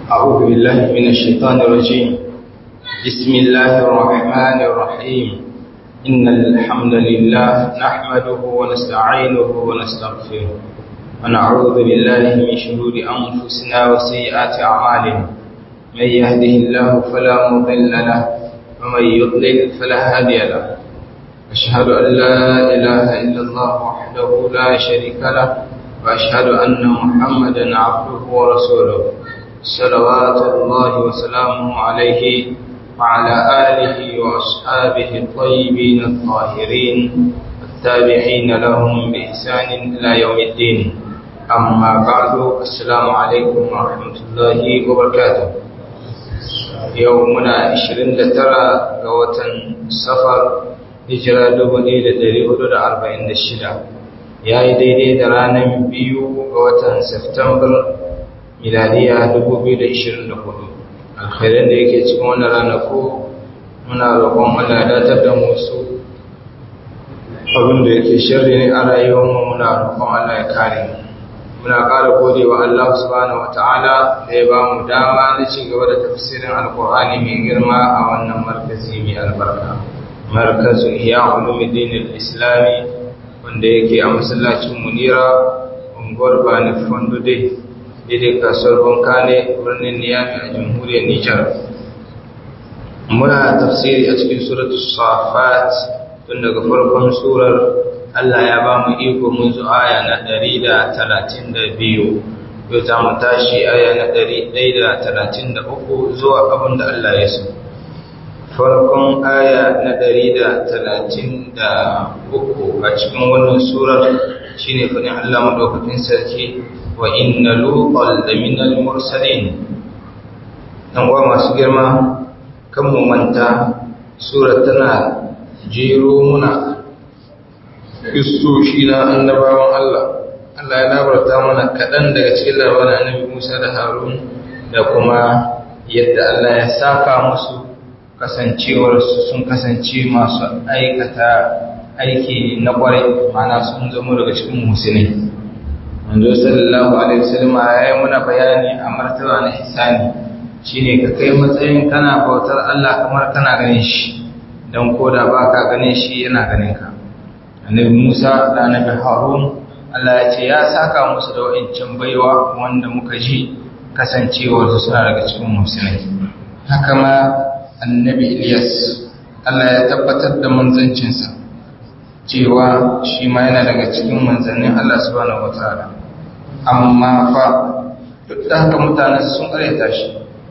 أعوذ بالله من الشيطان الرجيم بسم الله الرحمن الرحيم إن الحمد لله نحمده ونستعينه ونستغفره ونعوذ بالله من شرور أنفسنا وسيئات أعمالنا من يهده الله فلا مضل له ومن يضلل فلا هادي له أشهد أن لا إله إلا الله وحده لا شريك له وأشهد أن محمدا عبده ورسوله صلوات الله وسلامه عليه وعلى آله وأصحابه الطيبين الطاهرين التابعين لهم بإحسان إلى يوم الدين أما بعد السلام عليكم ورحمة الله وبركاته يومنا 29 ga watan safar hijira 1446 ya yi daidai da ranar biyu ga watan Septembar miladiya 2024 alkhairan da yake cikin wannan ranaku muna roƙon Allah datar da musu abin da yake shirri ne a rayuwarmu muna roƙon Allah ya kare mu muna ƙara gode wa Allah subhanahu wata'ala da ya ba mu dama na ci gaba da tafsirin alkur'ani mai girma a wannan markazi mai albarka markazin iya ulumuddin al-islami wanda yake a masallacin munira unguwar bani fondo dai daidai kasuwar banka ne birnin niyami a jamhuriyar nijar muna tafsiri a cikin suratu safat tun daga farkon surar allah ya ba mu iko mun zu aya na 132 yau za mu tashi aya na 133 zuwa abin da allah ya so farkon aya na ɗari da talatin da uku a cikin wannan surar shi ne faɗin Allah maɗaukakin sarki wa inna luqal da minal mursalin ɗan uwa masu girma kan mu manta surar tana jero muna kristoshi na annabawan Allah Allah ya labarta mana kaɗan daga cikin labarin annabi Musa da Harun da kuma yadda Allah ya saka musu kasancewarsu sun kasance masu aikata aiki na kwarai mana sun zama daga cikin musulmi manzo sallallahu alaihi wasallam ya yi muna bayani a martaba na ihsani shine ka kai matsayin kana bautar Allah kamar kana ganin shi dan koda baka ganin shi yana ganin ka annabi Musa da annabi Harun Allah ya ce ya saka musu da wa'ancan baiwa wanda muka ji kasancewarsu suna daga cikin musulmi haka ma annabi Ilyas Allah ya tabbatar da manzancinsa cewa shi ma yana daga cikin manzannin Allah subhanahu wataala amma fa duk da haka mutane sun karyata shi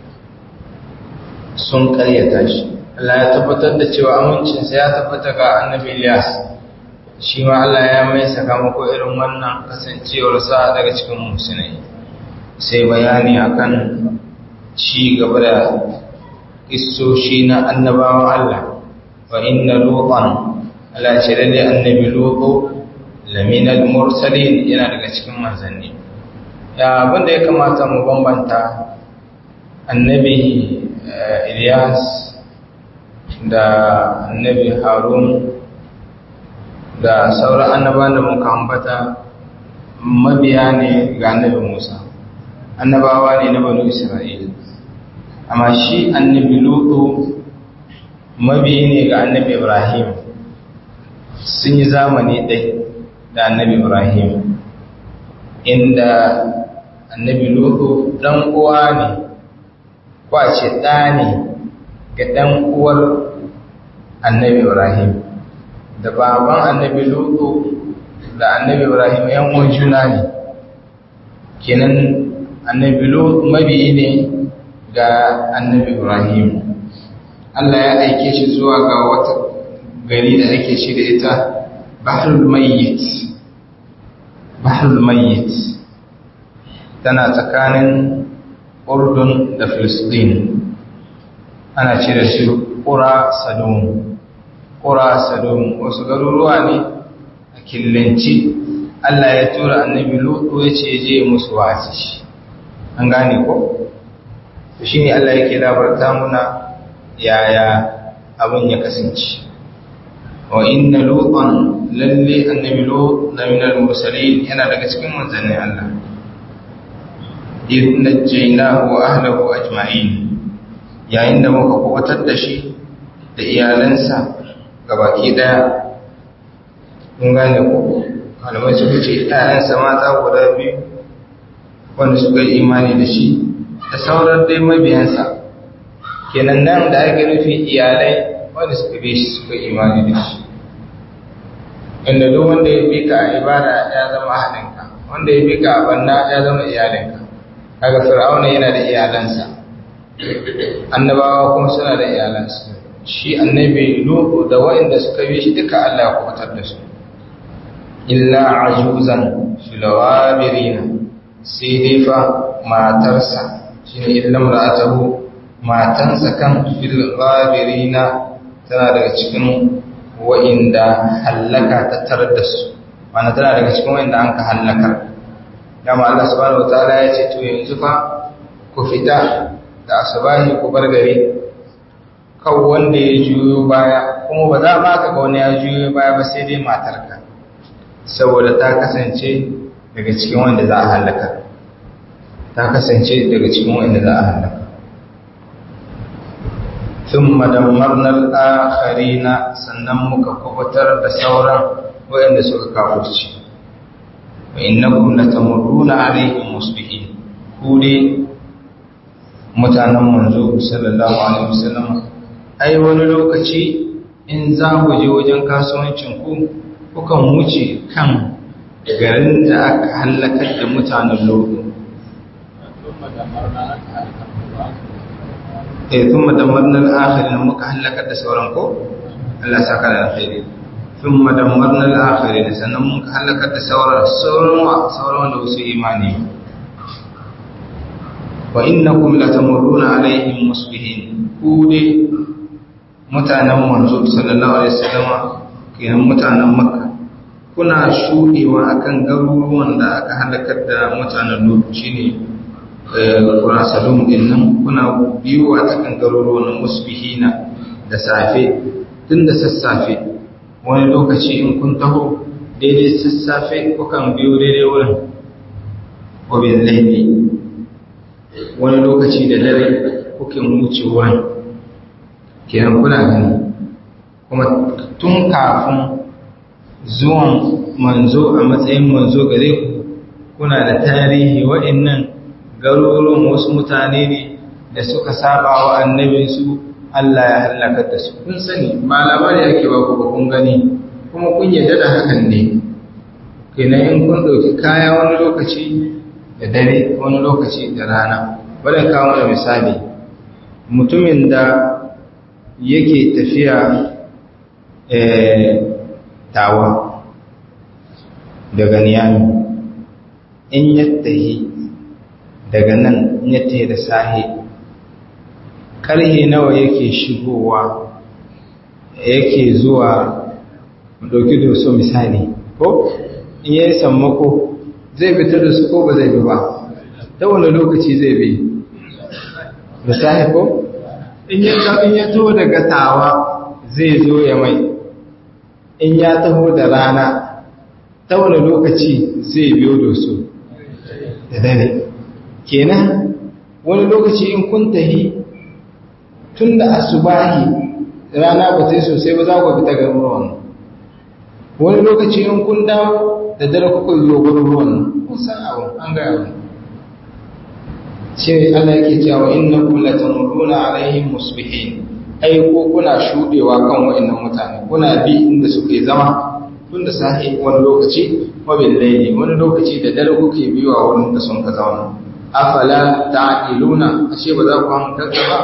sun karyata shi Allah ya tabbatar da cewa amincinsa ya tabbata ga annabi Ilyas shi ma Allah ya mai sakamako irin wannan kasancewarsa daga cikin musulmai sai bayani akan ci gaba da kissoshi na annabawan Allah wa inna lutan Allah ce lalle annabi lutu laminal mursalin yana daga cikin manzanni ya abinda ya kamata mu bambanta annabi Ilyas da annabi Harun da sauran annabawan da muka ambata mabiya ne ga annabi Musa annabawa ne na banu Isra'ila amma shi annabi lutu mabiyi ne ga annabi ibrahim sun yi zamani ɗai da annabi ibrahim inda annabi lutu ɗan uwa ne kwace ɗa ne ga ɗan uwar annabi ibrahim da baban annabi lutu da annabi ibrahim yan uwan juna ne kenan annabi lutu mabiyi ne ga annabi Ibrahim. Allah ya aike shi zuwa ga wata gari da ake shi da ita Bahrul Mayyit. Bahrul Mayyit tana tsakanin Urdun da Filistin. Ana ce da shi Qura Sadum. Qura Sadum wasu garuruwa ne a killanci Allah ya tura annabi Lutu ya ce je musu wasi. An gane ko? shi ne Allah yake labarta muna yaya abin ya kasance wa inna lutan lalle annabi lut la min al-mursalin yana daga cikin manzannin Allah idh najjaynahu wa ahlihi ajma'in yayin da muka kubutar da shi da iyalansa gabaki daya kun gane ko malamai suka ce ƴaƴansa mata guda biyu wanda suka yi imani da shi da sauran dai mabiyansa kenan nan da ake nufi iyalai wanda suka bi shi suka yi imani da shi inda duk wanda ya bi ka a ibada ya zama haɗinka wanda ya bi ka a banna ya zama iyalinka kaga fir'auna yana da iyalansa annabawa kuma suna da iyalansa shi annabi lutu da waɗanda suka bi shi duka Allah ya kubutar da su illa ajuzan filawabirina sai dai fa matarsa shine illa mar'atahu matansa kan filawabirina tana daga cikin wa'inda hallaka ta tarar da su mana tana daga cikin wa'inda an ka hallakar dama Allah subhanahu wataala ya ce to yanzu fa ku fita da asabahi ku bar gari kan wanda ya juyo baya kuma ba za ma ka ga wani ya juyo baya ba sai dai matarka saboda ta kasance daga cikin wanda za a halaka ta kasance daga cikin wanda za a halaka ثم دمرنا الآخرين sannan muka kubutar da sauran waɗanda suka kafurci wa innakum latamurruna alaihim musbihin ku dai mutanen manzo sallallahu alaihi wasallam ai wani lokaci in za ku je wajen kasuwancin ku kukan wuce kan garin da aka halakar da mutanen lodo eh thumma damarna al-akhirin muka halakar da sauran ko Allah saka da alkhairi thumma damarna al-akhirin sannan muka halakar da sauran sauran wa sauran da wasu imani wa innakum latamurruna alaihim musbihin ku dai mutanen manzo sallallahu alaihi wasallam kenan mutanen makka kuna shudewa akan garuruwan da aka halakar da mutanen lut shine kuna salum din nan kuna biyo a cikin garuruwan musbihina da safe tun da sassafe wani lokaci in kun taho daidai sassafe kukan biyo daidai wurin wabin laifi wani lokaci da dare kuke wuce wurin kenan kuna gani kuma tun kafin zuwan manzo a matsayin manzo gare ku kuna da tarihi wa'annan garuruwan wasu mutane ne da suka saba wa annabinsu Allah ya halaka da su kun sani ba labari ake ba ku ba kun gani kuma kun yarda da hakan ne kenan in kun ɗauki kaya wani lokaci da dare wani lokaci da rana bari kawo da misali mutumin da yake tafiya tawa daga niyami in yattahi daga nan in yattahi da sahi ƙarhe nawa yake shigowa yake zuwa ɗauki doso misali ko in yi sammako zai fitar da su ko ba zai bi ba ta wani lokaci zai bi da sahi ko in ya taho daga tawa zai zo ya mai in ya taho da rana ta wani lokaci zai biyo da su da dare kenan wani lokaci in kun tahi tun da asubahi rana ba sai sosai ba za ku fita ga ruwan wani lokaci in kun dawo da dare kuka yi gurin ruwan kun san abu an gaya wani shi Allah yake cewa innakum latamurruna alaihim musbihin ai ko kuna shudewa kan wa'annan mutane kuna bi inda suke zama tun da sahi wani lokaci wa bil layli wani lokaci da dare kuke biwa wurin da sun ka zauna afala ta'qiluna ashe ba za ku hankalta ba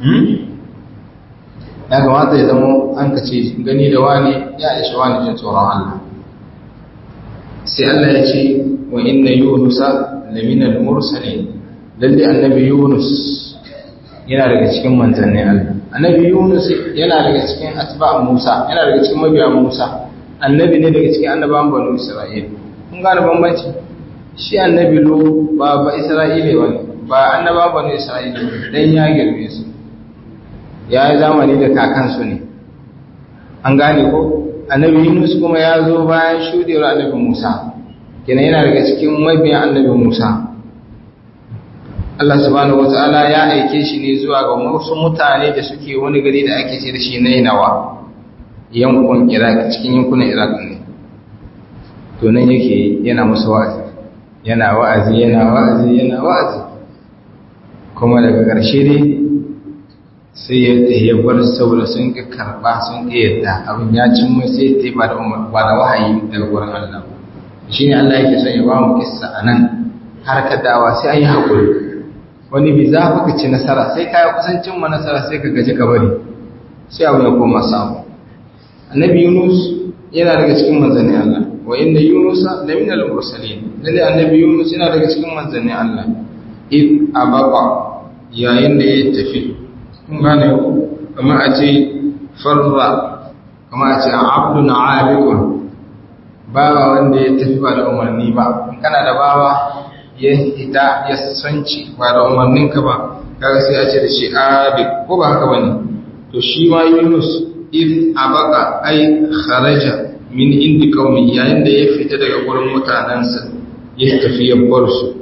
ya kamata ya zama an kace gani da wani ya ishi wani jin tsoron Allah sai Allah ya ce wa inna yunusa laminal mursalin lalle annabi yunus yana daga cikin manzanni Allah annabi yunus yana daga cikin atba musa yana daga cikin mabiya musa annabi ne daga cikin annabawan banu isra'ila kun gane bambanci shi annabi lo ba ba isra'ila bane ba annabawan banu isra'ila dan ya girme su ya yi zamani da kakansu ne an gane ko annabi yunus kuma ya zo bayan shudewar annabi musa kenan yana daga cikin mabiyan annabi musa Allah subhanahu wata'ala ya aike shi ne zuwa ga wasu mutane da suke wani gari da ake ce da shi Nainawa yankun Iraq cikin yankunan Iraq ne to nan yake yana musu wa'azi yana wa'azi yana wa'azi yana wa'azi kuma daga ƙarshe dai sai ya ya bar saboda sun ƙi karɓa sun ƙi yadda abin ya cin mai sai ta ba da ba da wahayi daga wurin Allah shi ne Allah yake son ya ba mu kissa a nan har ka dawa sai an yi haƙuri wani bi za ka ci nasara sai ka yi kusancin ma nasara sai ka gaji ka bari sai abu ya koma samu annabi yunus yana daga cikin manzannin Allah wa inda yunusa da min al-mursalin lalle annabi yunus yana daga cikin manzannin Allah id abaqa yayin da ya tafi kun gane kuma a ce farra kuma a ce abdun abiqun bawa wanda ya tafi ba da umarni ba in kana da bawa ya hita ya sanci ba da umarninka ba kaga sai a ce da shi abik ko ba haka bane to shi ma yunus id abaka ai kharaja min indi qaumi yayin da ya fita daga gurin mutanansa ya tafi ya bar su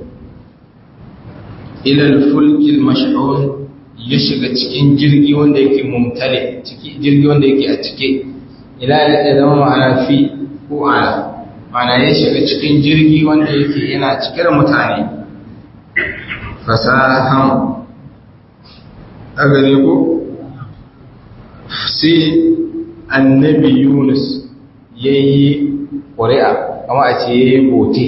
ila al-fulk al-mash'un ya shiga cikin jirgi wanda yake mumtale ciki jirgi wanda yake a cike ila ya zama ma'ana fi ko ala ma'ana ya shiga cikin jirgi wanda yake yana cike da mutane fasahan a gare ko sai annabi yunus ya yi ƙuri'a kama a ce ya yi bote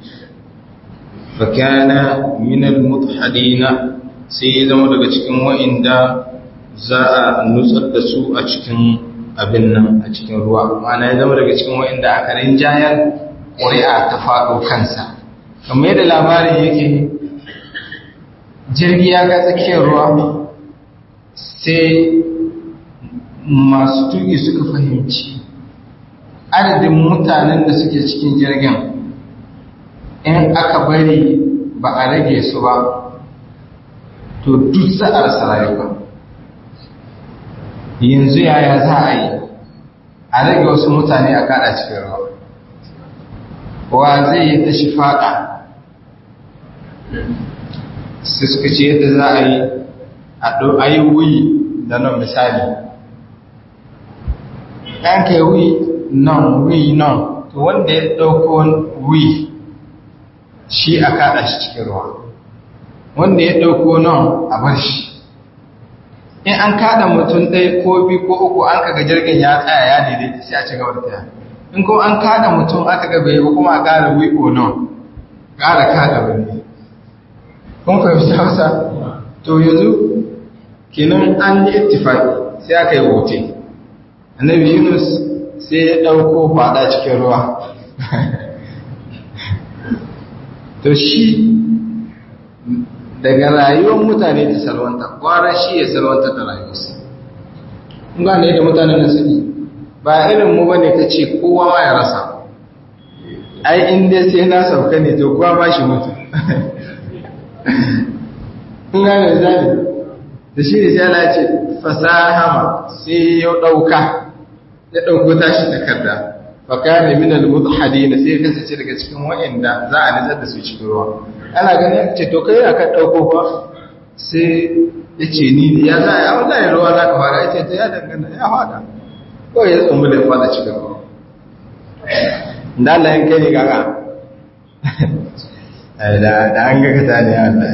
fakana minal mutahadina sai ya zama daga cikin wa'inda za a nutsar da su a cikin abin nan a cikin ruwa ma'ana ya zama daga cikin wa'inda aka rinjayar ƙuri'a ta faɗo kansa kamar yadda labarin yake jirgi ya ga tsakiyar ruwa sai masu tuki suka fahimci adadin mutanen da suke cikin jirgin in aka bari ba a rage su ba to duk za a rasa rayuwa yanzu yaya za a yi a rage wasu mutane a kada cikin ruwa wa zai yi ta shi fada sai suka ce yadda za a yi a yi wuyi da nan misali ɗan kai wuyi nan wuyi nan to wanda ya ɗauko wuyi shi a kada shi cikin ruwa wanda ya ɗauko nan a bar shi in an kada mutum ɗaya ko biyu ko uku an kaga jirgin ya tsaya ya daidaita sai a ci gaba da taya in ko an kada mutum aka ga bai kuma a ƙara wiko nan ƙara kada wani kun fahimci hausa to yanzu kenan an yi ittifaki sai aka yi wote annabi yunus sai ya ɗauko faɗa cikin ruwa to shi daga rayuwar mutane ta salwanta kwara shi ya salwanta da rayuwarsa kun gane da mutanen da suke ba irin mu bane ka ce kowa ma ya rasa ai in dai sai na sauka ne to kowa ma shi mutu kun gane da zane da shi ne sai Allah ce fasahama sai ya dauka ya dauko tashi takarda fa kana min al-mudhadin sai ya kasance daga cikin wa'anda za a nitsar da su cikin ruwa ana ganin ce to kai aka dauko fa sai ya ce ni ne ya za a yi wallahi ruwa za ka fara ya ce ta ya dangana ya fada kawai ya tsumbu da fada cikin ruwa da Allah yin kai ne gaga da an ga kata ne Allah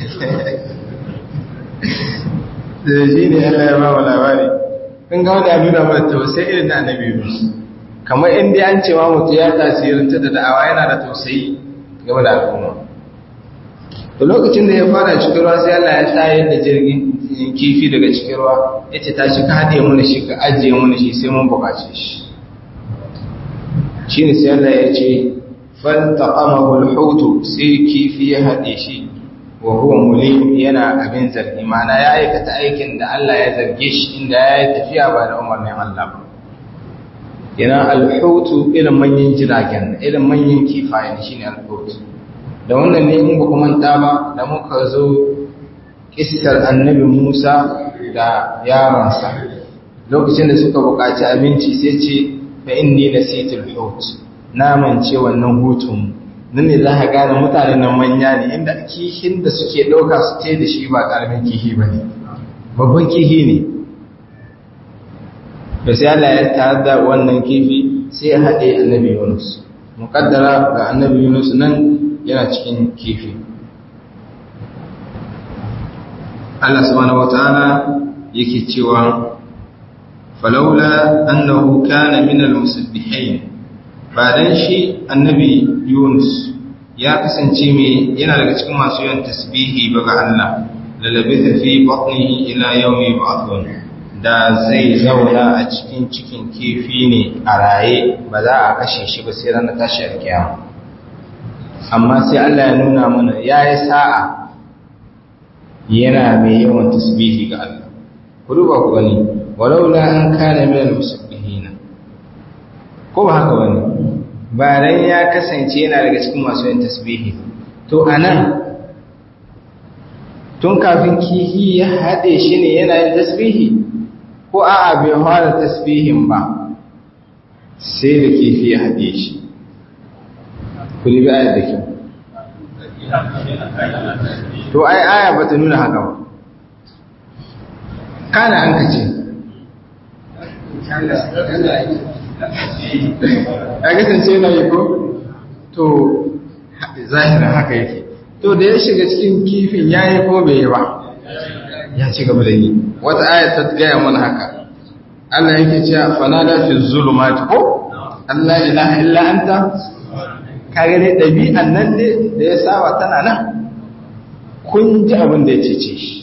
da shi ne Allah ya ba wa labari kun ga wani nuna mana tausayi irin na annabi Yunus kamar inda an cewa mutu ya tasirinta da da'awa yana da tausayi game da al'umma da lokacin da ya fara cikin ruwa sai Allah ya tayar da jirgin kifi daga cikin ruwa ya ce ta shi ka haɗe mana shi ka ajiye mana shi sai mun buƙace shi shi ne sai Allah ya ce faltaqamahu al-hutu sai kifi ya haɗe shi wa huwa mulim yana abin zargi mana ya aikata aikin da Allah ya zarge shi inda ya yi tafiya ba da umarnin Allah ba yana al-hutu irin manyan jiragen irin manyan kifaye shine al-hutu da wannan ne in ba ku manta ba da muka zo kissar annabi Musa da yaransa lokacin da suka buƙaci abinci sai ce fa inni nasitul hut na mance wannan hutun nan ne za ka gane mutanen nan manya ne inda kihin da suke ɗauka su te da shi ba ƙaramin kihi ba ne babban kihi ne da sai Allah ya tare da wannan kifi sai ya haɗe annabi Yunus muƙaddara ga annabi Yunus nan yana cikin kifi Allah subhanahu wataala yake cewa falaula annahu kana min al-musabbihin ba dan shi annabi Yunus ya kasance mai yana daga cikin masu yawan tasbihi ba ga Allah lalabitha fi batnihi ila yawmi yub'athun da zai zauna a cikin cikin kifi ne a raye ba za a kashe shi ba sai ranar tashi alkiyama amma sai Allah ya nuna mana yayi sa'a yana mai yawan tasbihi ga Allah ku duba ku gani walaula an kana min al-musabbihin ko ba haka bane ba dan ya kasance yana daga cikin masu yin tasbihi to anan tun kafin kihi ya hade shi ne yana yin tasbihi ko a'a bai fara tasbihin ba sai da kifi ya hade shi ku bi ayat da kyau to ai aya bata nuna haka ba kana an kace a kasance yana yi ko to zahirin haka yake to da ya shiga cikin kifin ya yi ko bai yi ba ya ci gaba da yi wata aya ta gaya mana haka Allah yake cewa fanada fi zulumati ko Allah ilaha illa anta kage dai dabi'an nan ne da ya saba tana nan kun ji abin da ya cece shi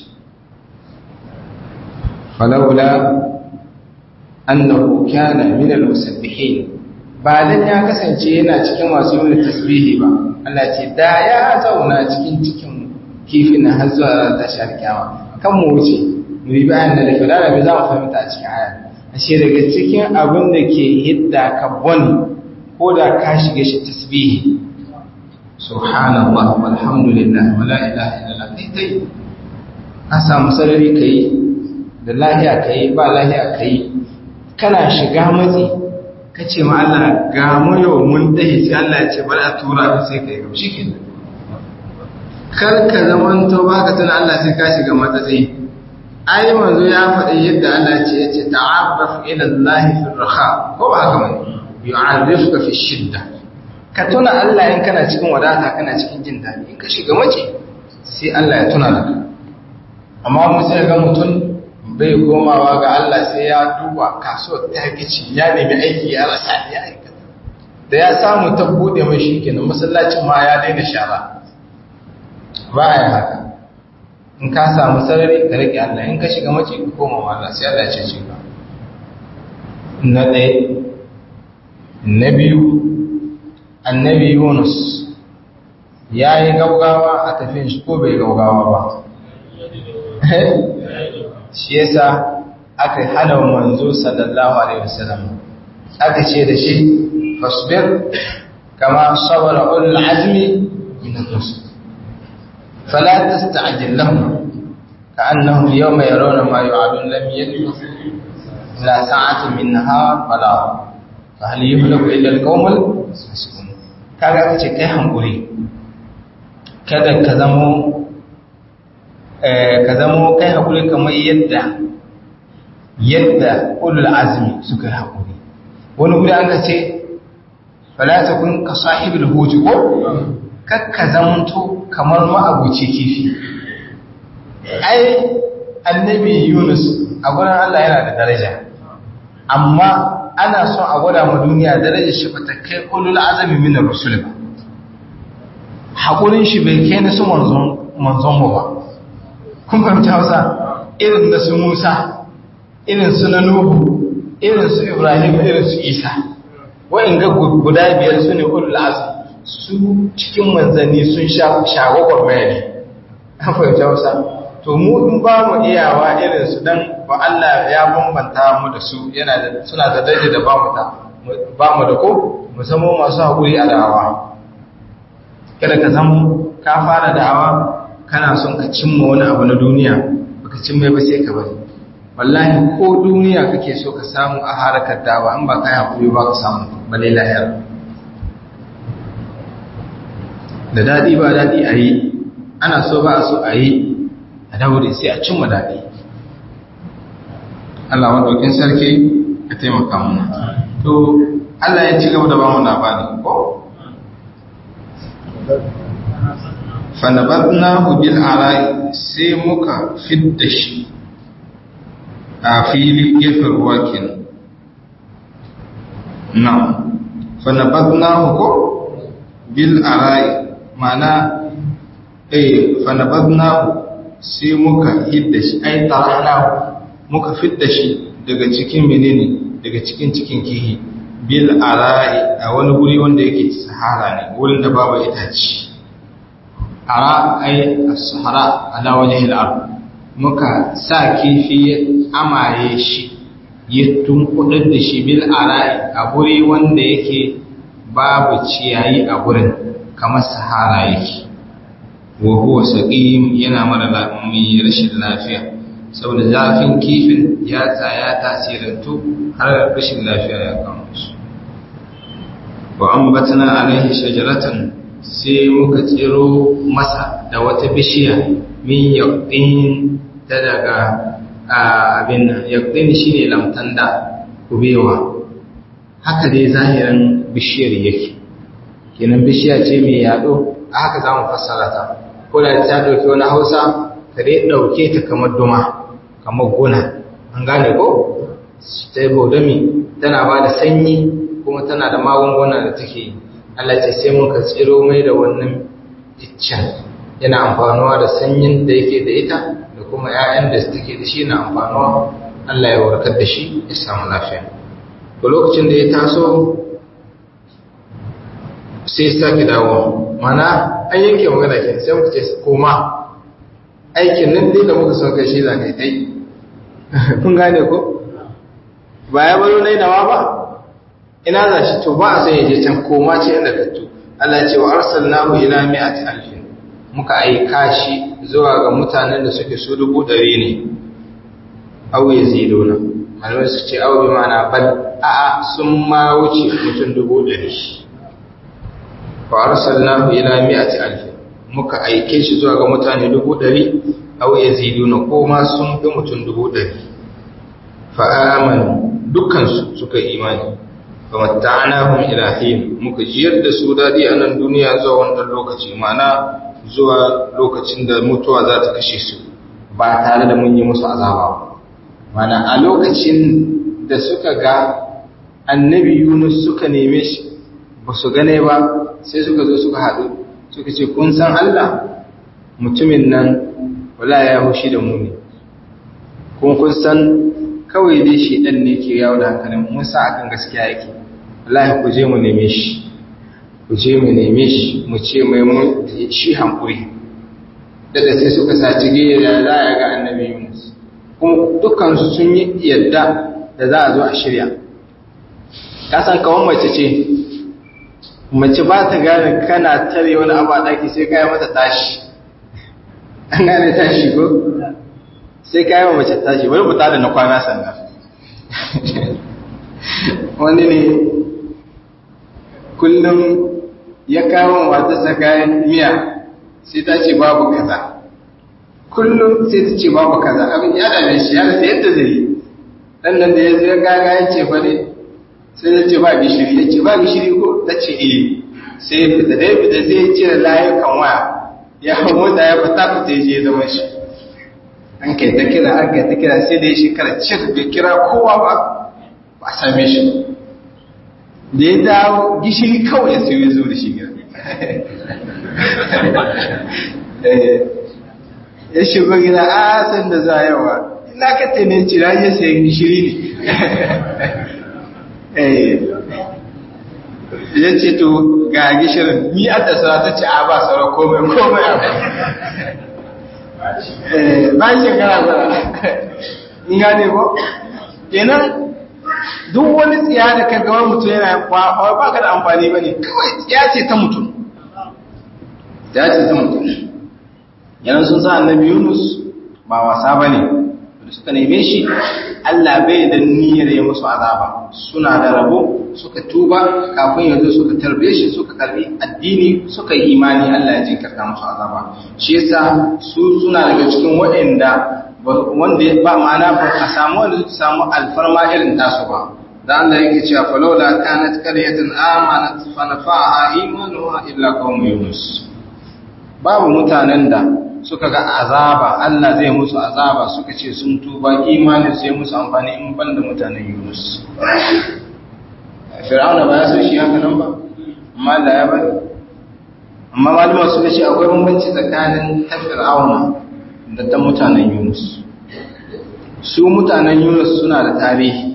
falawla annahu kana min al-musabbihin ba dan ya kasance yana cikin masu yin tasbihi ba Allah ce da ya zauna cikin cikin kifin har zuwa ran tashi alkiyama kan mu wuce mu yi bayan da falala bai za mu fahimta a cikin aya ashe daga cikin abin da ke hidda carbon ko da ka shiga shi tasbihi subhanallah walhamdulillah wala ilaha illallah kai kai ka samu sarari kai da lahiya kai ba lahiya kai kana shiga matsi ka ce ma Allah ga mu yau mun dahi sai Allah ya ce bari a tura ka sai kai gaba shikenan kar ka zaman to baka tana Allah sai ka shiga matsatsi ai manzo ya faɗi yadda Allah ya ce ya ce ta'arraf ila Allah fi raha ko ba haka bane yu'arrifuka fi shidda ka tuna Allah in kana cikin wadata kana cikin jin daɗi in ka shiga mace sai Allah ya tuna da amma mu sai ga mutum bai komawa ga Allah sai ya duba kasuwar ta gici ya nemi aiki ya rasa ya aikata da ya samu ta bude mai shi kenan masallacin ma ya daina shara ba ya haka in ka samu sarari ka rike Allah in ka shiga mace ka koma wa Allah sai Allah ya ce ka na ɗaya na biyu annabi Yunus ya yi gaugawa a tafiyan shi ko bai gaugawa ba shi yasa aka hana manzo sallallahu alaihi wasallam aka ce da shi fasbir kama sabara ulul azmi min ar-rusul fala tasta'jil lahum ka'annahum yawma yarawna ma yu'adun lam yalbis ila sa'atin min nahar fala fa hal yuhlaku illa al-qawmul fasiqun kaga aka ce kai hankuri kada ka zamo ka zamo kai haƙuri kamar yadda yadda ulul azmi suka yi haƙuri wani guri an ka ce falata kun ka sahibul huji ko kakka zamanto kamar ma'abuci kifi ai annabi yunus a gurin allah yana da daraja amma ana son a gwada ma duniya darajar shi ba ta kai ulul azmi min rasul ba haƙurin shi bai kai na su manzon mu ba kun fahimci hausa irin da su musa irin su na nuhu irin su ibrahim irin su isa wa'in ga guda biyar su ne ulul azmi su cikin manzanni sun shagwagwar mai ne an fahimci hausa to mu in ba mu iyawa irin su dan ba Allah ya bambanta mu da su yana da suna da daidai da ba mu ta ba mu da ko mu zama masu haƙuri a da'awa kada ka zama ka fara da'awa kana son ka cimma wani abu na duniya baka cimma ba sai ka bari wallahi ko duniya kake so ka samu a harakar dawa in ba ka yi hakuri ba ka samu balai lahiyar da daɗi ba daɗi a yi ana so ba a so a yi a daure sai a cimma daɗi Allah maɗaukin sarki ya taimaka muna to Allah ya ci gaba da ba mu labari ko fanabadnahu bil arai sai muka fidda shi a fili gefen ruwa kenan na fanabadnahu ko bil arai mana eh fanabadnahu sai muka hidda shi ai taranahu muka fidda shi daga cikin menene daga cikin cikin kihi bil arai a wani guri wanda yake sahara ne wurin da babu itace ara ai as-sahara ala wajhi al-ard muka sa kifi amaye shi ya tunkudar da shi bil arai a guri wanda yake babu ciyayi a gurin kamar sahara yake wa huwa saqim yana mara mai rashin lafiya saboda zafin kifin ya tsaya tasirantu har rashin lafiya ya kama shi wa ambatna alaihi shajaratan sai muka tsiro masa da wata bishiya min yaqtin ta daga abin nan yaqtin shine lamtanda kubewa haka dai zahirin bishiyar yake kenan bishiya ce mai yado a haka zamu fassara ta ko da ta dauki wani Hausa ka dai dauke ta kamar duma kamar gona an gane ko ta yi bodami tana ba da sanyi kuma tana da magunguna da take yi Allah ce sai muka tsiro mai da wannan iccen yana amfanuwa da sanyin da yake da ita da kuma 'ya'yan da take da shi na amfanuwa Allah ya warkar da shi ya samu lafiya to lokacin da ya taso sai sake dawo mana an yanke magana ke sai muka ce koma aikin nan dai da muka son kai shi za ka yi dai kun gane ko ba ya baro na nawa ba ina za shi to ba a son yaje can koma ce inda ka to Allah ce wa arsalnahu ila mi'ati alfin muka aika shi zuwa ga mutanen da suke su dubu ɗari ne aw yaziduna malamai su ce aw bi ma'ana bal a sun ma wuce mutum dubu ɗari wa arsalnahu ila mi'ati alfin muka aike shi zuwa ga mutane dubu ɗari aw yaziduna ko ma sun fi mutum dubu ɗari fa'amanu dukkansu suka imani fa matta'nahum ila hin muka jiyar da su dadi a nan duniya zuwa wannan lokaci mana zuwa lokacin da mutuwa za ta kashe su ba tare da mun yi musu azaba ba mana a lokacin da suka ga annabi Yunus suka neme shi ba su gane ba sai suka zo suka haɗu suka ce kun san Allah mutumin nan wala ya hushi da mu ne kuma kun san kawai dai shi ɗan ne ke yawo da hankalin mun sa akan gaskiya yake wallahi ku je mu neme shi ku je mu neme shi mu ce mai mun shi hankuri daga sai suka saci gaya da za a ga annabi Yunus kuma dukkan su sun yi yadda da za a zo a shirya ka san kawan mace ce mace ba ta gane kana tare wani abu a ɗaki sai kayi mata tashi an gane tashi ko sai kayi wa mace tashi wani buta da na kwana sannan wani ne kullum ya kawo matarsa kayan miya sai ta ce babu kaza kullum sai ta ce babu kaza abin ya dame shi ya rasa yadda zai yi dan nan da ya zai gaga ya ce fa ne sai ta ce ba gishiri ya ce ba gishiri ko ta ce eh sai ya fita da ya fita sai ya cire layukan waya ya hau mota ya fita fita ya je zama shi an kai ta kira an kai ta kira sai da ya shekara cir bai kira kowa ba ba same shi da ya dawo gishiri kawai ya sayo ya zo da shi gida ya shigo gida a san da za yawa ina ka tene cira ya sayi gishiri ne ya ce to ga gishirin ni a da sara ta ce a ba sara komai komai a ba shekara ba in gane ko kenan duk wani tsiya da ka gawar mutum yana ba ba ka da amfani ba ne kawai tsiya ce ta mutum tsiya ce ta mutum yanar sun sa annabi yunus ba wasa ba ne da suka neme shi allah bai da niyyar ya musu azaba suna da rabo suka tuba kafin yanzu suka tarbe shi suka karbi addini suka yi imani Allah ya jinkirta musu azaba shi yasa su suna daga cikin waɗanda wanda ba ma'ana ba a samu wanda su samu alfarma irin tasu ba da Allah yake cewa falawla kanat qaryatan amanat fa nafa'aha imanuha illa qaum yunus babu mutanen da suka ga azaba Allah zai musu azaba suka ce sun tuba imanin sai musu amfani in banda mutanen Yunus Fir'auna ba ya so shi haka nan ba amma Allah ya bari amma malama suka ce akwai bambanci tsakanin ta Fir'auna da ta mutanen Yunus su mutanen Yunus suna da tarihi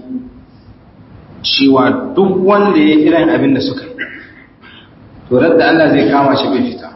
cewa duk wanda ya irin abin da suka yi to da Allah zai kama shi bai fita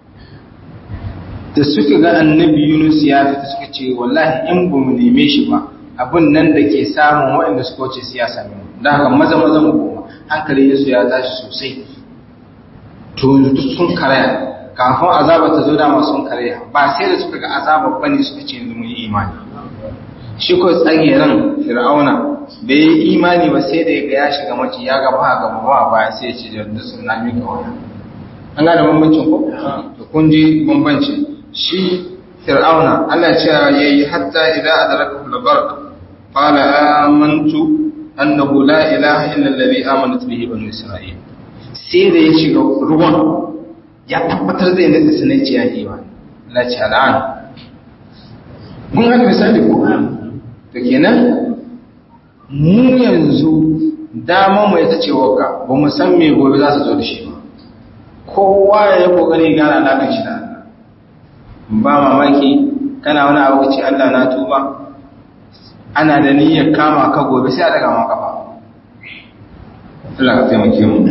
da suka ga annabi Yunus ya fita suka ce wallahi in ba mu neme shi ba abin nan da ke samun waɗanda suka wuce siyasa ne da haka maza maza mu koma hankali Yesu ya tashi sosai to yanzu duk sun karaya kafin azaba ta zo dama sun karaya ba sai da suka ga azaba bane suka ce yanzu mun yi imani shi ko tsageren fir'auna bai yi imani ba sai da ya shiga mace ya ga ba gaba ba ba sai ya ce da sun na mika wani an gane bambancin ko to kun ji bambancin shi fir'auna Allah ce yayi hatta idan adraka al-barq qala amantu annahu la ilaha illa alladhi amanat bihi banu isra'il sai da ya shiga ruwan ya tabbatar zai nasa sanai ce ya yi ba Allah ce al'an mun haka misali ko to kenan mu yanzu dama mu ita ce waka ba mu san me gobe za su zo da shi ba kowa ya yi kokari gana alaƙar shi da Allah ba mamaki kana wani abu ce Allah na tuba ana da niyyar kama ka gobe sai a daga ma kafa Allah ka taimake mu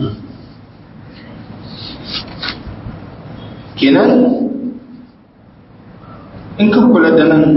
kenan in ka kula da nan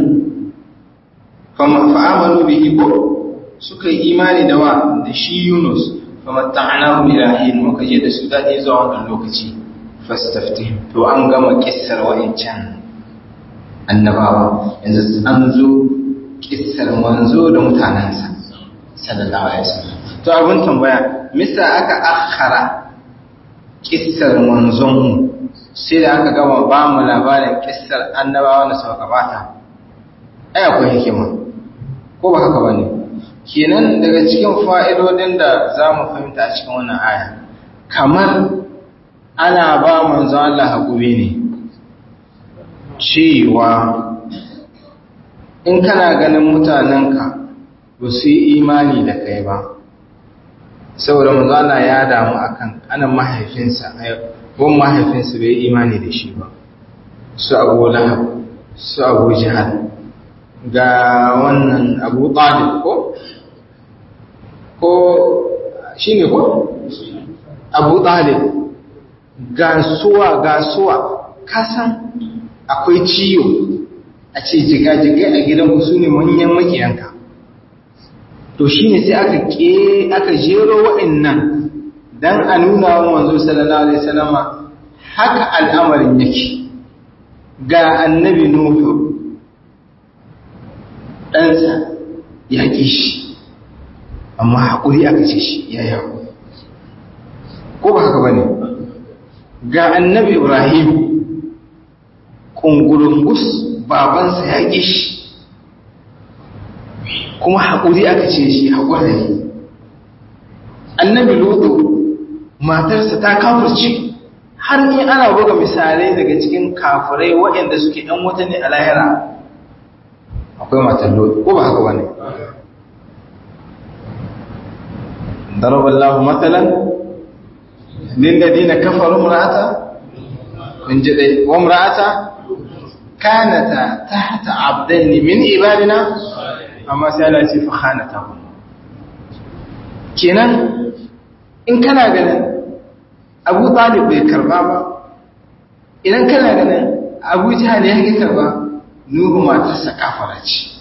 fa'amalu bihi ko suka yi imani da wa da shi Yunus famatta'nahu ila hin muka je da su dadi zuwa wannan lokaci fastaftih to an gama kissar wa'incan annabawa yanzu an zo kissar manzo da mutanansa sallallahu alaihi wasallam to abun tambaya misa aka akhara kissar manzon mu sai da aka gama ba mu labarin kissar annabawa da suka gabata ai akwai hikima ko ba haka bane kenan daga cikin fa'idodin da za mu fahimta a cikin wannan aya kamar ana ba manzo Allah haƙuri ne cewa in kana ganin mutanenka ba su yi imani da kai ba saboda manzo Allah ya damu akan anan mahaifinsa wan mahaifinsa bai imani da shi ba su abu lahab su abu jihar ga wannan abu talib ko ko shi ne ko abu talib gasuwa gasuwa kasan akwai ciyo a ce jigajigai a gidan su ne manyan makiyanka to shi ne sai aka ke aka jero wa'annan don a nuna wa manzo sallallahu alaihi wasallama haka al'amarin yake ga annabi nuhu ɗansa ya ƙi shi amma haƙuri aka ce shi ya yi haƙuri ko ba haka ba ne ga annabi ibrahim ƙungurungus babansa ya ƙi shi kuma haƙuri aka ce shi haƙuri ne annabi lutu matarsa ta kafurce har ni ana buga misalai daga cikin kafurai waɗanda suke ɗan wata ne a lahira akwai matan lutu ko ba haka ba ne ضرب الله مثلا للذين كفروا امرأة من جدي وامرأة كانتا تحت عبدين من عبادنا أما سألتي فخانتهم kenan in kana ganin abu talib bai karba ba idan kana ganin abu jihar ya ki karba nuhu matarsa kafara ce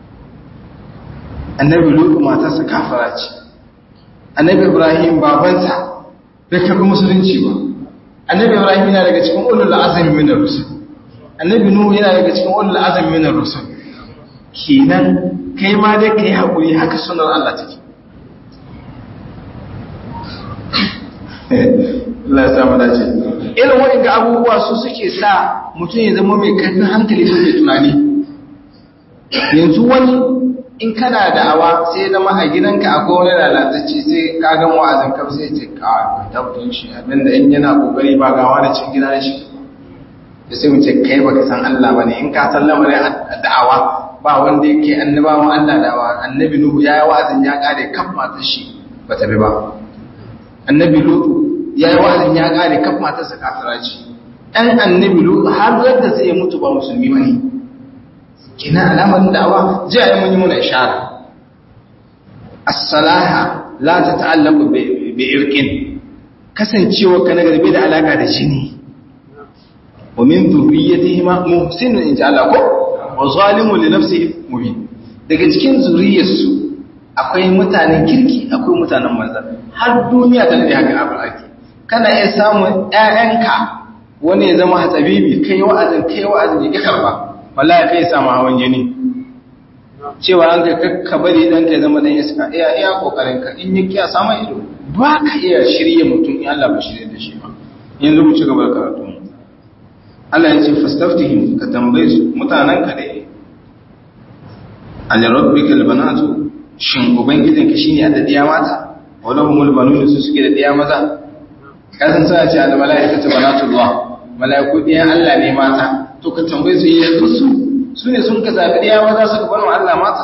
annabi lutu matarsa kafara ce annabi ibrahim babansa bai karbi musulunci ba annabi ibrahim yana daga cikin ulul azmi min ar-rusul annabi nuhu yana daga cikin ulul azmi min ar-rusul kenan kai ma dai kai hakuri haka sunan Allah take Allah ya samu dace irin waɗanda abubuwa su suke sa mutum ya zama mai karfin hankali da mai tunani yanzu wani in kana da'awa sai zama a gidanka akwai wani lalatacce sai ka gan wa'azin kaf sai ce ka tabbatin shi abinda in yana kokari ba gawa da cin gida shi da sai mu ce kai baka san Allah bane in ka san lamarin da'awa ba wanda yake annabawan Allah da'awa annabi Nuhu ya yi wa'azin ya kare kaf matar shi ba ta bi ba annabi Lutu ya yi wa'azin ya kare kaf matar sa kafira ce ɗan annabi Lutu har yadda zai mutu ba musulmi bane kina alamarin da'awa zai yi mun yi muna ishara as-salaha la tata'allaqu bi irqin kasancewa ka na garbe da alaka da jini wa min dhurriyyatihima muhsinun in ja'ala ko wa zalimun li nafsihi mubin daga cikin zuriyarsu akwai mutanen kirki akwai mutanen manzan har duniya ta da haka abin ake kana iya samun ƴaƴanka wani ya zama hatsabibi kai wa'azin kai wa'azin ya karba wallahi kai samu hawan jini cewa an ka kakka bari dan ka zama dan iska iya iya kokarin ka in ya kiya samu ido ba ka iya shirye mutum in Allah ba shirye da shi ba yanzu mu ci gaba da karatu Allah ya ce fastaftihim ka tambaye su mutanen ka dai al rabbika al banatu shin ubangijin ka shine da diya mata wala humul banun su suke da diya maza kasan sa ce al malaikatu banatullah malaiku diyan Allah ne mata to ka tambaye su yanzu su su ne sun ka zaɓi ɗaya maza suka bar wa Allah mata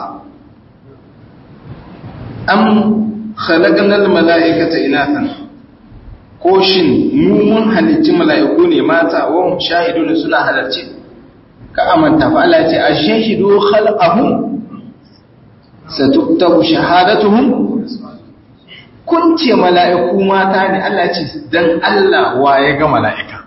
am khalaqnal mala'ikata inathan ko shin mu mun halicci mala'iku ne mata wa hum shahidun suna halarci ka amanta fa Allah ya ce ashhadu khalqahum satuktabu shahadatuhum kun ce mala'iku mata ne Allah ce dan Allah wa ya ga mala'ika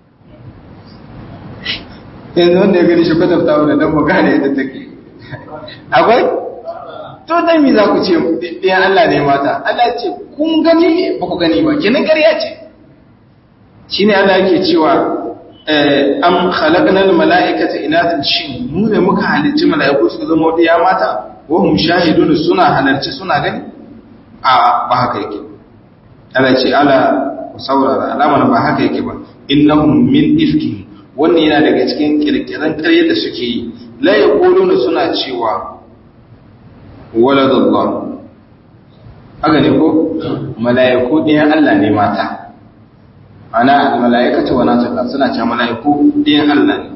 yanzu wanda ya gani shi kwatanta wadda don mu gane yadda take akwai to dan mi za ku ce ɗayan Allah ne mata Allah ce kun gani ba ku gani ba kenan ƙarya ce shi ne Allah yake cewa am khalaqnal mala'ikata inathan shin mu ne muka halicci mala'iku su zama ɗaya mata wa hum shahidun suna halarci suna gani a ba haka yake Allah ce ala ku saurara alamar ba haka yake ba innahum min ifkihim wannan yana daga cikin kirkiran karyar da suke yi la yaquluna suna cewa waladullah haka ne ko mala'iku ɗayan Allah ne mata ana mala'ikatu wa nataka suna cewa mala'iku ɗayan Allah ne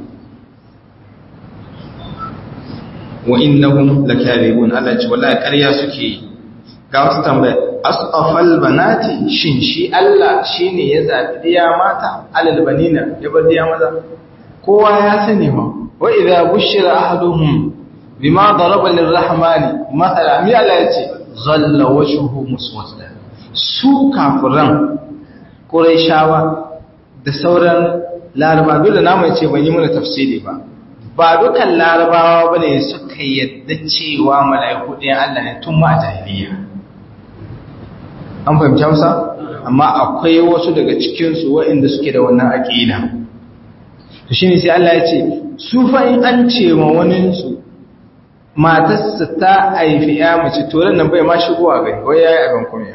wa innahum lakadibun Allah ce wallahi ƙarya suke yi ga wasu tambaya asfafal banati shin shi Allah shine ya zabi diya mata alal banina ya bar diya maza kowa ya sani ma wa idza bushira ahaduhum bima daraba lirrahmani mathala mi Allah yace zalla wajhuhu muswadda su kafiran quraishawa da sauran laraba dole namu yace ban yi mana tafsiri ba ba dukan larabawa bane suka yadda cewa mala'iku ɗayan Allah ne tun ma jahiliya an fahimci hausa amma akwai wasu daga cikinsu waɗanda suke da wannan aƙida to shine sai Allah ya ce su fa in an ce ma wani su matarsa ta haifi ya mace to nan bai ma shigowa gai wai yayi abin kunya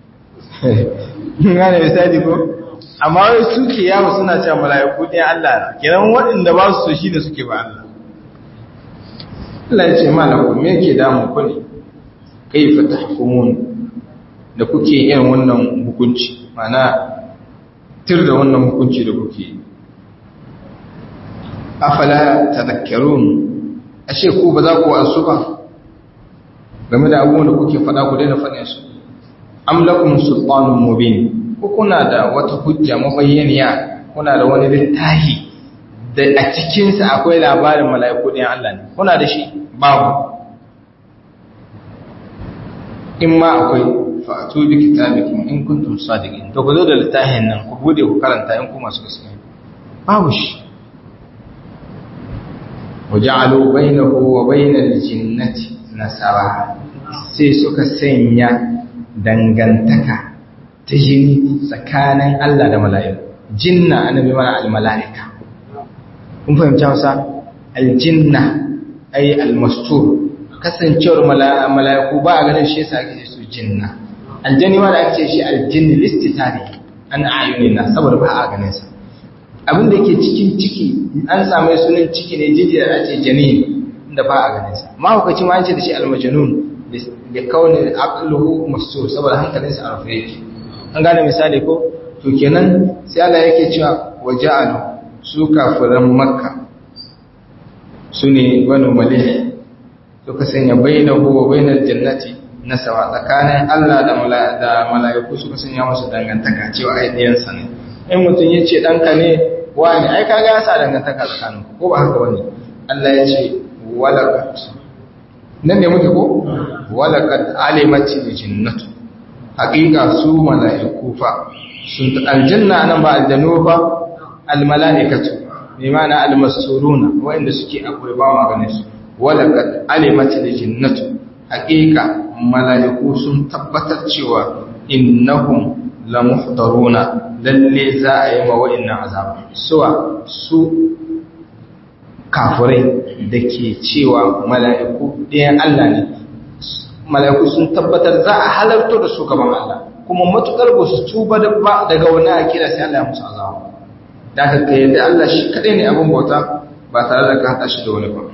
gane misali ko amma wai suke yawo suna cewa mala'iku ɗin Allah kenan waɗanda ba su so shi da suke ba Allah Allah ya ce malakum me yake damu ku ne kaifa tahkumun da kuke yin wannan hukunci mana tir da wannan hukunci da kuke afala tadhakkarun ashe ku ba za ku wasu ba game da abubuwan da kuke faɗa ku daina faɗin su am lakum sultanun mubin ko kuna da wata hujja mabayyaniya kuna da wani littafi da a cikin sa akwai labarin mala'iku ɗin Allah ne kuna da shi babu in ma akwai fa'atu bi kitabikum in kuntum sadiqin to ku zo da littafin nan ku bude ku karanta in ku masu gaskiya babu shi waja'alu bainahu wa bainal jinnati nasaba sai suka sanya dangantaka ta jini tsakanin Allah da mala'iku jinna annabi mana al-mala'ika kun fahimci Hausa al-jinna ay al-mastur kasancewar mala'iku ba a ganin shi yasa ake su jinna aljani ma da ake ce shi aljinni listitari an ayunina saboda ba a ganin sa abin da yake cikin ciki an samu sunan ciki ne jijiyar a ce janin da ba a ganin sa mahaukaci ma an ce da shi almajanun da kauni aqluhu mastur saboda hankalinsa a rufe yake an gane misali ko to kenan sai Allah yake cewa waja'alu su kafiran makka su ne banu malih suka sanya bainahu wa bainal jannati nasawa tsakanin Allah da mala'iku suka sanya musu dangantaka cewa ai ɗiyansa ne in mutum ya ce ɗanka ne wani ai kaga ya sa dangantaka tsakanin ko ba haka wani Allah ya ce walakat nan ne muke ko walakat alimati jinnatu haƙiƙa su mala'iku fa sun aljanna nan ba aljanu ba almala'ikatu bi ma'ana almasuruna wanda suke akwai ba maganin su walakat alimati jinnatu haƙiƙa mala'iku sun tabbatar cewa innahum la muhdaruna lalle za a yi ma wa'annan azaba suwa su kafirai da ke cewa mala'iku ɗayan Allah ne mala'iku sun tabbatar za a halarto da su gaban Allah kuma matukar ba su tuba daga wani akira sai Allah ya musu azaba da ka kai yadda Allah shi kaɗai ne abin bauta ba tare da ka haɗa shi da wani ba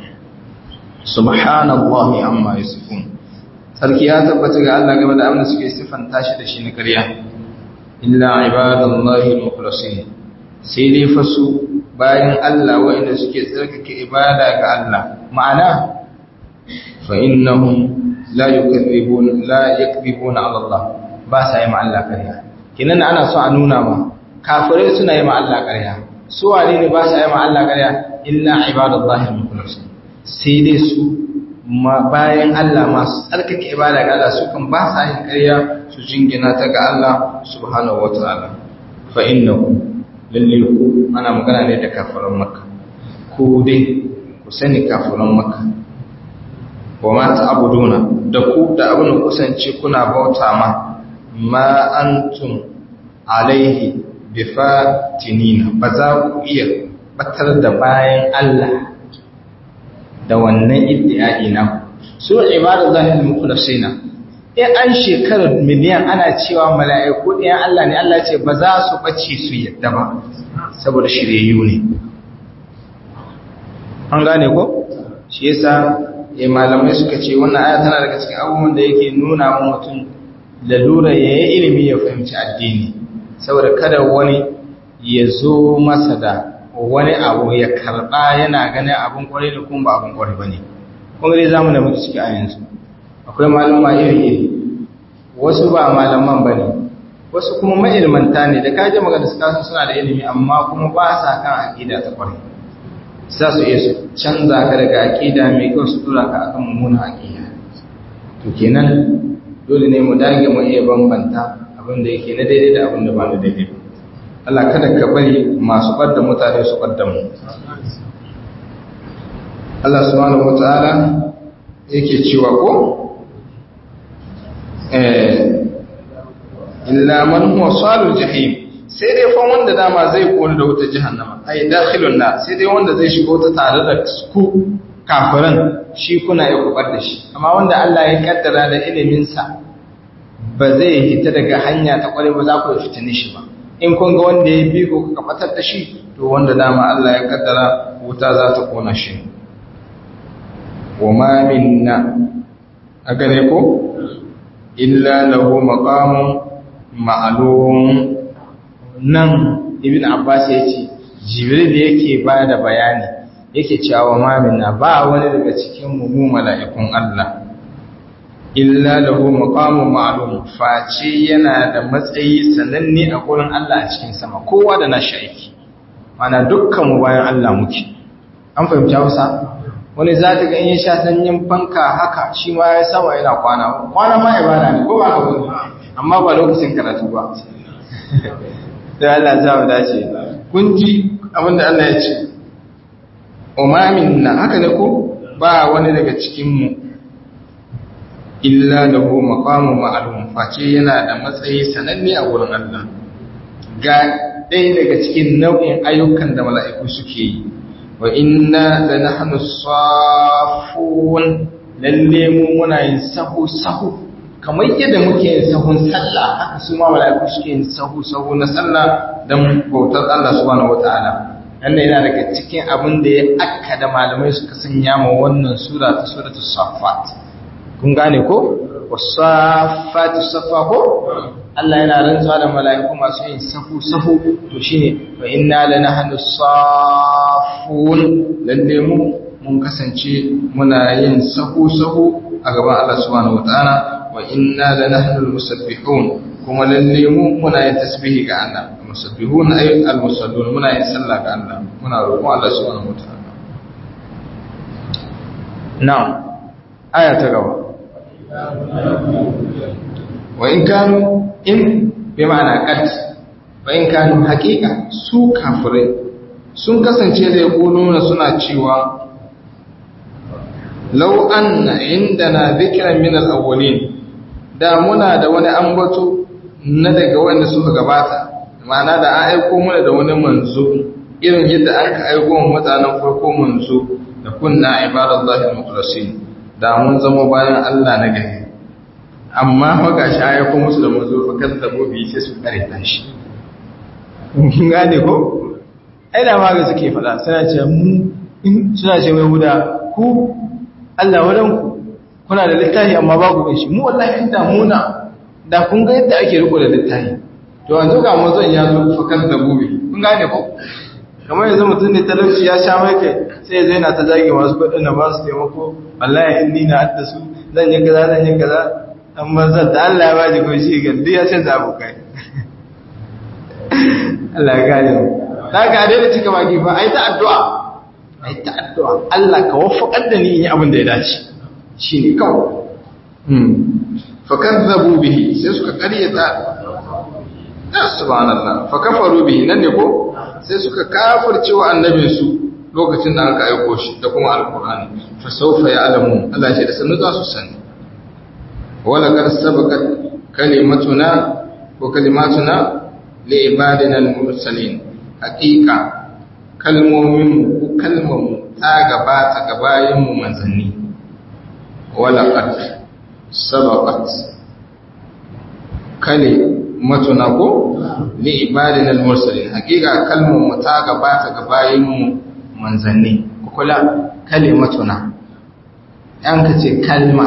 subhanallahi amma yasifun sarki ya tabbata ga Allah game da abin da suke siffanta shi da shi na ƙarya illa ibadallahi al-mukhlasin sai dai fa su bayan Allah wanda suke tsarkake ibada ga Allah ma'ana fa innahum la yukadzibun la yakذibuna ala Allah ba sa yi ma Allah ƙarya kinan ana so a nuna ma kafirai suna yi ma Allah ƙarya su wane ne ba sa yi ma Allah ƙarya illa ibadallahi al-mukhlasin sai dai su bayan Allah masu tsarkake ibada ga Allah su kan ba sa yin ƙarya su jingina ta ga Allah subhanahu wataala fa innahu lalle ku ana magana ne da kafiran makka ku dai ku sani kafiran makka wa ma ta'buduna da ku da abin da kusance kuna bauta ma ma antum alaihi bifatinina ba za ku iya batar da bayan Allah da wannan iddiya'i na su ibadu zahil mukhlasina in an shekarar miliyan ana cewa mala'iku ɗayan Allah ne Allah ce ba za su ɓace su yadda ba saboda shiryayyu ne an gane ko shi yasa ya malamai suka ce wannan aya tana daga cikin abubuwan da yake nuna wa mutum lalura ya yi ilimi ya fahimci addini saboda kada wani ya zo masa da wani abu ya karɓa yana ganin abin kwarai da kuma ba abin kwarai ba ne kuma dai zamu da muke ciki a yanzu akwai malama iri-iri wasu ba malaman ba ne wasu kuma ma'ilmanta ne da kaji magana su kasan suna da ilimi amma kuma ba sa kan aƙida ta kwarai za su iya su canza ka daga aƙida mai kyau su tura ka akan mummunan aƙida to kenan dole ne mu dage mu iya bambanta abin da yake na daidai da abin da ba na daidai ba Allah kada ka bari masu ɓadda mutane su ɓadda mu Allah subhanahu wata'ala yake cewa ko illa man huwa salul jahim sai dai fa wanda dama zai kone da wuta jahannama ai dakhilun na sai dai wanda zai shigo ta tare da ku kafiran shi kuna ya kubar da shi amma wanda Allah ya kaddara da ilimin sa ba zai hita daga hanya ta kware ba za ku fitine shi ba in kun ga wanda ya bi ku ka batar da shi to wanda dama Allah ya kaddara wuta za ta kona shi wa ma minna aga ne ko illa lahu maqamun ma'lum nan ibn abbas yace jibril yake ba da bayani yake cewa ma minna ba wani daga cikin mu mu mala'ikun Allah illa lahu maqamun ma'lum face yana da matsayi sananne a gurin Allah a cikin sama kowa da nashi aiki mana dukkan mu bayan Allah muke an fahimci Hausa wani za ta ga in sha sanyin fanka haka shi ma ya sama yana kwana kwana ma ibada ne ko ba ka gudu amma ba lokacin karatu ba sai Allah ya mu dace kun ji abin da Allah ya ce umamin na haka ne ko ba wani daga cikin mu illa lahu maqamun ma'lum face yana da matsayi sananne a wurin Allah ga ɗaya daga cikin nau'in ayyukan da mala'iku suke yi wa inna lanahnu safun lalle mu muna yin sahu sahu kamar yadda muke yin sahun sallah haka su ma mala'iku suke yin sahu sahu na sallah don bautar Allah subhanahu wataala wannan yana daga cikin abin da ya akka da malamai suka sanya ma wannan sura ta suratul safat kun gane ko wasafatu safa ko Allah yana rantsuwa da mala'iku masu yin sahu sahu to shine fa inna lanahnu safun lalle mu mun kasance muna yin sahu sahu a gaban Allah subhanahu wataala wa inna lanahnu almusabbihun kuma lalle mu muna yin tasbihi ga Allah musabbihun ay almusallun muna yin sallah ga Allah muna roƙon Allah subhanahu wataala na'am aya ta gaba wa in kanu in bi ma'ana qad wa in kanu haqiqa su kafirai sun kasance da yaquluna suna cewa law anna indana dhikran min al-awwalin da muna da wani ambato na daga wanda suka gabata ma'ana da an aiko mana da wani manzo irin yadda aka aiko mutanen farko manzo da kunna ibadallahi al-mukhlasin da mun zama bayan Allah na gari amma haka shi ya kuma musu da mazo fa kazzabo bi sai su kare ta shi kun gane ko ai da ma ga suke fada suna ce mu in suna ce mai guda ku Allah wadan ku kuna da littafi amma ba ku shi mu wallahi in da muna da kun ga yadda ake riko da littafi to yanzu ga mazan ya zo fa kazzabo bi kun gane ko kamar yanzu mutum ne talauci ya sha mai kai sai zai na ta zage masu kudin da ba su taimako wallahi in ni na adda su zan yi kaza zan yi kaza amma zan da Allah ya ba ji goshi ga duk ya canza abokai Allah ya gane mu da ka dai da cika baki fa ai ta addu'a ai ta addu'a Allah ka waffaqar da ni in yi abin da ya dace shine kawai hmm fa kadzabu bihi sai suka karyata ya subhanallah fa kafaru bihi nan ne ko sai suka kafirce wa annabinsu lokacin da aka aiko shi da kuma alkur'ani fa sawfa ya'lamu Allah ce da sanu za su sani wala kar sabaqat kalimatuna ko kalimatuna li ibadina al-mursalin haqiqa kalmomin ko kalmamu ta gabata ga bayin mu manzanni wala qad sabaqat kalimatuna ko li ibadina al-mursalin haqiqa kalmar mu ta gabata ga bayin mu manzanni ku kula kalimatuna an ka ce kalma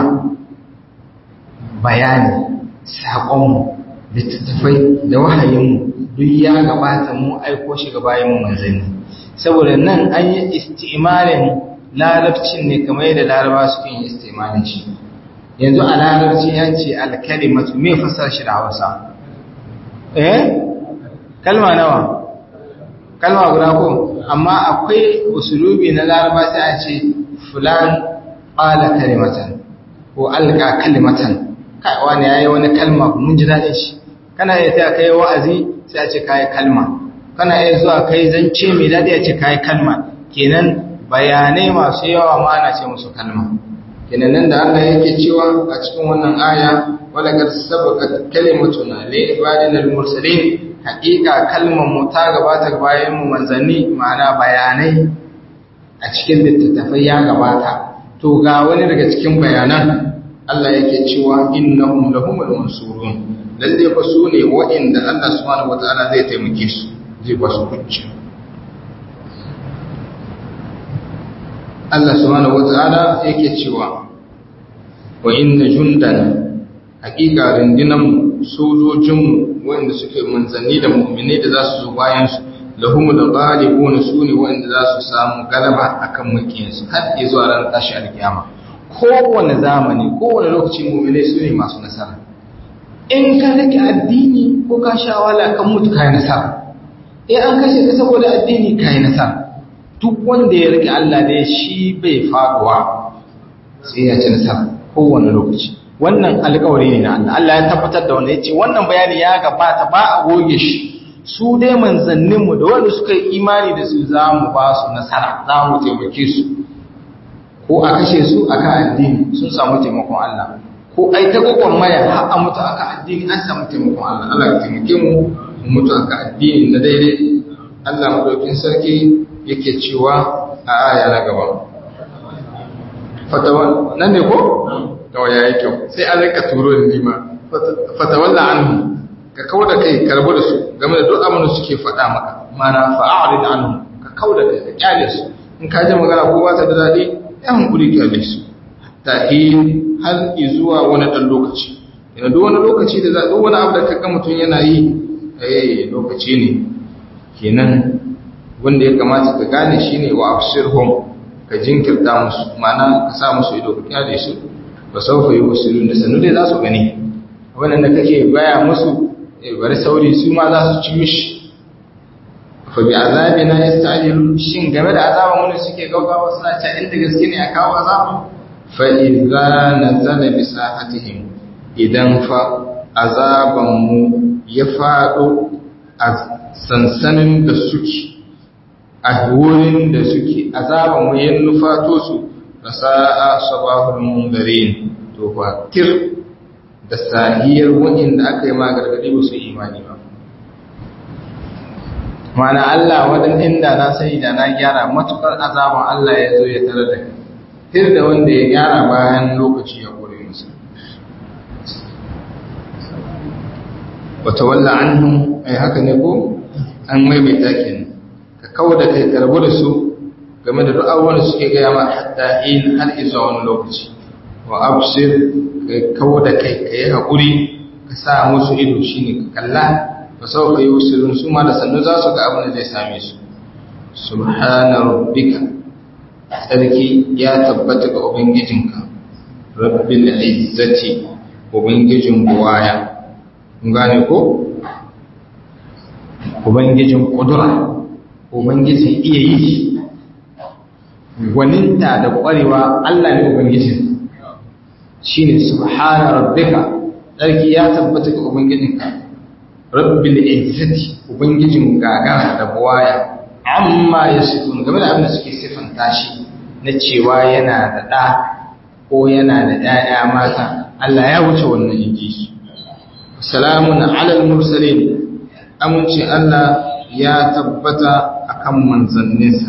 bayani sakon mu littattafai da wahayin mu duk ya gabata mu aiko shi ga bayin mu manzanni saboda nan an yi istimalin larabcin ne kamar yadda laraba suke yin istimalin shi yanzu a larabci ya ce alkalimatu me fasar shi da hausa eh kalma nawa kalma guda ko amma akwai usulubi na laraba sai a ce fulan qala kalimatan ko alqa kalimatan kai wani yayi wani kalma mun ji dadin shi kana iya ta kai wa'azi sai a ce kai kalma kana iya zuwa kai zance mai dadi a ce kai kalma kenan bayanai masu yawa ma ana ce musu kalma kenan nan da Allah yake cewa a cikin wannan aya wala kad sabaqat kalimatuna li ibadina al-mursalin haqiqa kalmar mu ta gabata bayan mu manzanni ma'ana bayanai a cikin littattafai ya gabata to ga wani daga cikin bayanan Allah yake cewa innahum lahumul mansurun lalle fa su ne wa'inda Allah subhanahu wataala zai taimake su zai ba su hujja Allah subhanahu wata'ala yake cewa wa inna jundana hakika rundunan sojojinmu wanda suke manzanni da mu'mini da za su zo bayan su lahumul ghalibun sune wanda za su samu galaba akan makiyansu har zuwa ran tashi alkiyama kowane zamani kowane lokaci mu'mini sune masu nasara in ka rike addini ko ka sha wala kan mutu kai nasara eh an kashe ka saboda addini kai nasara duk wanda ya rike Allah da shi bai faduwa sai ya ci nasara kowane lokaci wannan alƙawari ne na Allah Allah ya tabbatar da wanda ya ce wannan bayani ya gabata ba a goge shi su dai manzanninmu da wanda suka yi imani da su za mu ba su nasara za mu taimake su ko a kashe su a kan addini sun samu taimakon Allah ko ai ta gwagwan maya har a mutu a kan addini an samu taimakon Allah Allah ya taimake mu mu mutu a kan addini na daidai Allah madaukin sarki yake cewa a aya na gaba fatawa nan ne ko da ya yi kyau sai an rika turo da nima fatawalla anhu ka kawo da kai karbu da su game da duk abin da suke faɗa maka mana fa'arid anhu ka kawo da kai ka kyale su in ka ji magana ko ba ta da daɗi ya hankuri kyale su ta har zuwa wani ɗan lokaci yana duk wani lokaci da za duk wani abu da kaga mutum yana yi eh lokaci ne kenan wanda ya kamata ka gane shine wa absirhum ka jinkirta musu ma'ana ka sa musu ido ka kyale su ba saufa yi musulun da sanu dai za su gani wannan da kake baya musu bari sauri su ma za su ci mishi fa bi azabina yastajilu shin game da azaban wani suke gaugawa suna ta inda gaske ne a kawo azaba fa idza nazala bi sahatihim idan fa azaban mu ya fado a sansanin da suke a wurin da suke azaban mu ya nufato su fasa'a sabahul mundarin to fa tir da sahiyar wa'inda aka yi magargadi ba su imani ba mana Allah wadan inda na sani da na gyara matukar azaban Allah ya zo ya tare da kai tir da wanda ya gyara bayan lokaci ya kore musu wata walla anhum ai haka ne ko an maimaita kenan ka kawo da kai karbu da su game da duk abubuwan da suke gaya ma hatta in har isa wani lokaci wa absir ka kawo da kai ka yi haƙuri ka sa musu ido shine ka kalla ka sau ka yi usulun su ma da sannu za su ga abin da zai same su subhana rabbika sarki ya tabbata ga ubangijinka rabbil izzati ubangijin buwaya kun gane ko ubangijin kudura ubangijin iya yi gwaninta da kwarewa Allah ne ubangijin shine subhana rabbika sarki ya tabbata ga ubangijinka rabbil izzati ubangijin gagara da buwaya amma yasifun game da abin da suke sifanta shi na cewa yana da ɗa ko yana da ‘ya'ya mata Allah ya wuce wannan inji su salamun alal mursalin amince Allah ya tabbata akan manzanninsa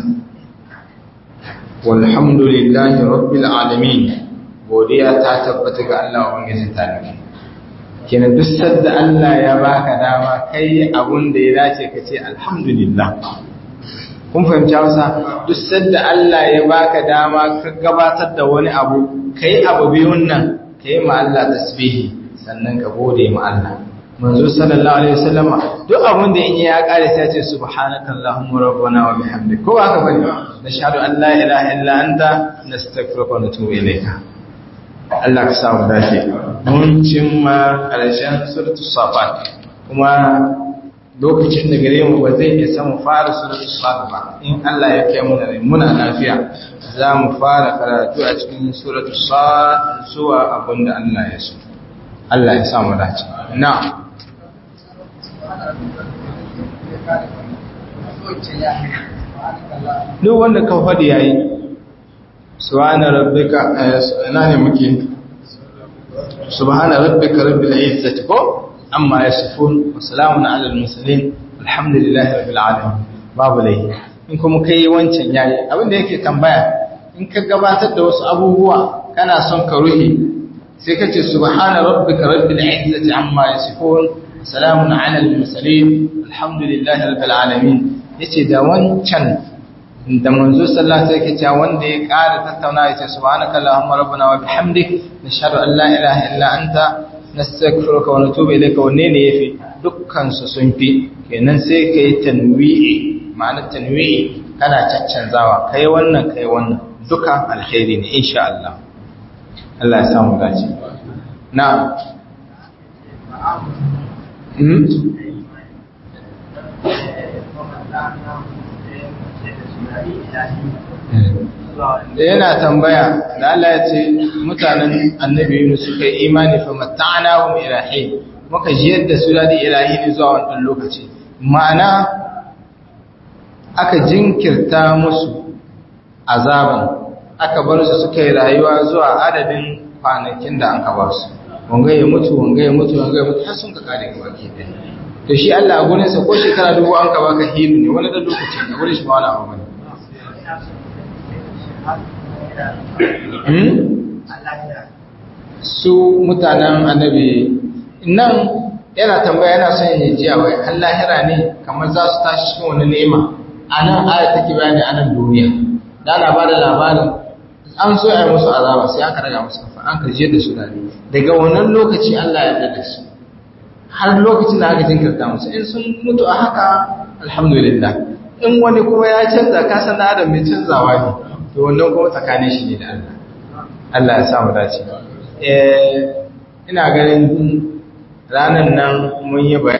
walhamdulillahi rabbil alamin godiya ta tabbata ga Allah ubangijin talibi kenan duk sadda Allah ya baka dama kai abun da ya dace ka ce alhamdulillah kun fahimci Hausa duk sadda Allah ya baka dama ka gabatar da wani abu kai abu biyun nan kai ma Allah tasbihi sannan ka gode ma Allah manzo sallallahu alaihi wasallam duk abun da in ya kare sai ya ce subhanakallahumma rabbana wa bihamdik ko haka bane nashhadu an la ilaha illa anta nastaghfiruka wa natubu ilayka Allah ka samu dace mun cimma karshen suratul safat kuma lokacin da gare mu ba zai isa mu fara suratul safat ba in Allah ya kai mu da muna lafiya za mu fara karatu a cikin suratul safat zuwa abinda Allah ya so Allah ya samu dace na'am duk wanda ka faɗi yayi subhana rabbika ina ne muke subhana rabbika rabbil izzati ko amma yasifun wa salamun ala al mursalin alhamdulillahi rabbil alamin babu lai in kuma kai wancan yayi abinda yake tambaya in ka gabatar da wasu abubuwa kana son ka ruhi sai kace subhana rabbika rabbil izzati amma yasifun salamun ala al mursalin alhamdulillahi rabbil alamin yace da wancan da manzo sallallahu alaihi wasallam wanda ya ƙara tattauna yace subhanaka allahumma rabbana wa bihamdik nashhadu an la ilaha illa anta nastaghfiruka wa natubu ilayka wanne ne yafi dukkan su sun fi kenan sai kai tanwi'i ma'ana tanwi'i kana caccanzawa kai wannan kai wannan duka alkhairi ne insha Allah Allah ya samu dace na da yana tambaya da Allah ya ce mutanen annabi Yunus suka yi imani fa mata'ana hum ilahi muka ji yadda su dadi ilahi ne zuwa wannan lokaci ma'ana aka jinkirta musu azaban aka bar su suka yi rayuwa zuwa adadin kwanakin da aka bar su wanga ya mutu wanga ya mutu wanga ya mutu har sun ka kare gaba ke to shi Allah a gurinsa ko shekara dubu an ka baka hilu ne wani da lokaci ne wurin shi ba wani abu bane su mutanen annabi nan yana tambaya yana son ya ji wai har lahira ne kamar za su tashi cikin wani nema a nan aya take bayani a nan duniya da ana bada labarin an so ya yi musu azaba sai aka raga musu kafa an karje da su dare daga wannan lokaci Allah ya yarda da su har lokacin da aka jinkirta musu in sun mutu a haka alhamdulillah in wani kuma ya canza ka san da adam mai canzawa ne to wannan kuma tsakanin shi ne da Allah Allah ya sa mu dace eh ina ganin ranan nan mun yi bayani